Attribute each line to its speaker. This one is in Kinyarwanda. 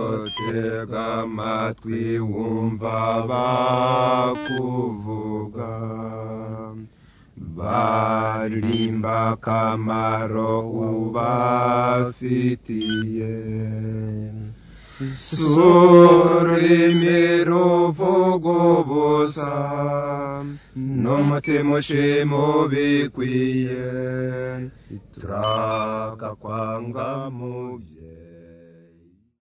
Speaker 1: cyotega amatwi wumva bakuvuga barimba akamaro ubafitiye sura imiruvugo busa n'umutima ushima ubikwiye turaka kwanga mu bye